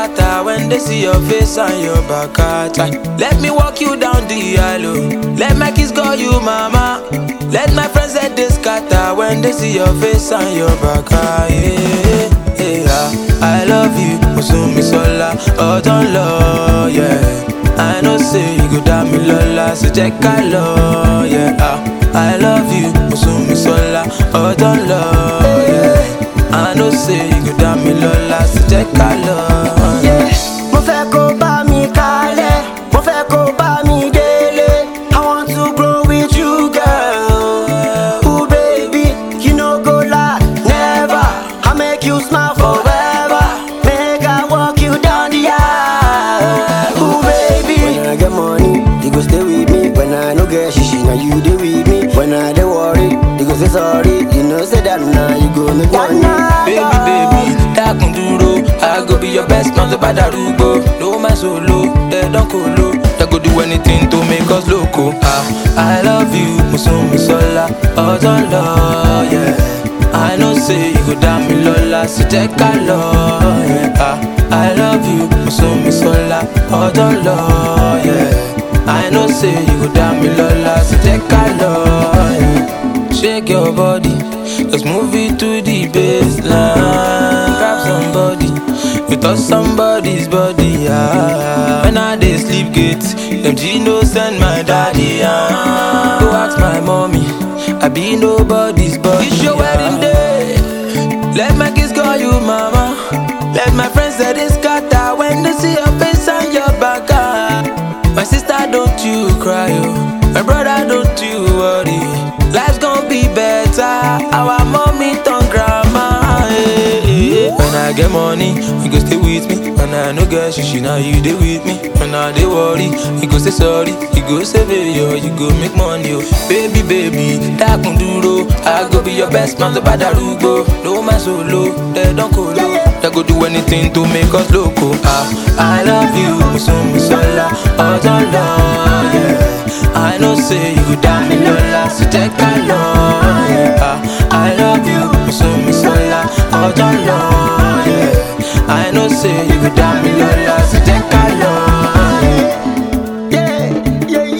scatter when they see your face and your back at Let me walk you down the aisle. Let my kiss call you mama. Let my friends say they scatter when they see your face and your back at yeah, yeah. I love you, Musumi Sola, oh don't love, yeah. I know say you go down me lola, so check I love, yeah. ah. I love you, Musumi Sola, oh don't love, yeah. I know say you go down me lola, so check I love, yeah. Mo fẹ́ kó bá mi kalẹ̀, mo fẹ́ kó bá mi délé. I want to grow with you, girl. Ooh, baby, you no go lie, never. I make you smile forever. Make I walk you down the aisle. Ooh, baby. When I get money, you go stay with me. When I no get shishi, now you dey with me. When I dey worry, you go say sorry. You know say that now you go make money. Baby, baby, dákun dúró. I go be your best man tó bá darúgbó. No man solo, they don kolo. They go do anything to make us loco. Ah, I love you, Musumi Sola, ọjọ́ lọ, yeah. I know say you go dá mi lọ́la, so jẹ́ ká lọ, yeah. Ah, I love you, Musumi Sola, ọjọ́ lọ, yeah. I know say you go dá mi lọ́la, so jẹ́ ká lọ, yeah. Shake your body, let's move it to the baseline. Grab somebody, you touch somebody's body. Ah. When I dey sleep gate, them G no send my daddy. Ah. Go ask my mommy, I be nobody's body. It's your wedding day, let my kids call you mama. Let my friends say they scatter when they see your face and your back. Ah. My sister, don't you cry, oh. My brother, don't you worry. Life's gonna be better. Our mommy turn grandma. eh, eh, eh. When I get money, you go stay with me. When I no get shishi, now you dey with me. When I dey worry, you go say sorry. You go save it, yo. You go make money, oh. Baby, baby, dákun dúró. I go be your best man, tó bá darúgbó. No man solo, they don't colo. They go do anything to make us loco. Ah, I love you, Musumi Sola, ọjọ́ lọ, yeah. I know say you go down me lola, so take a love, yeah. Ah, I love you, Musumi Sola, ọjọ́ lọ, yeah. I know say you go down me lola, so take a love, yeah. Yeah, yeah,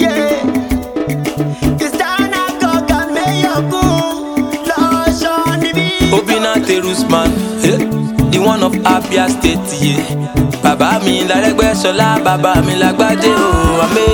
yeah. It's time I go get me your goon. Lush on the beat. Obina Terusman, eh, the one of Abia State, yeah. Bàbá mi lárẹ́gbẹ́ṣọlá, bàbá mi lágbájé o, àmì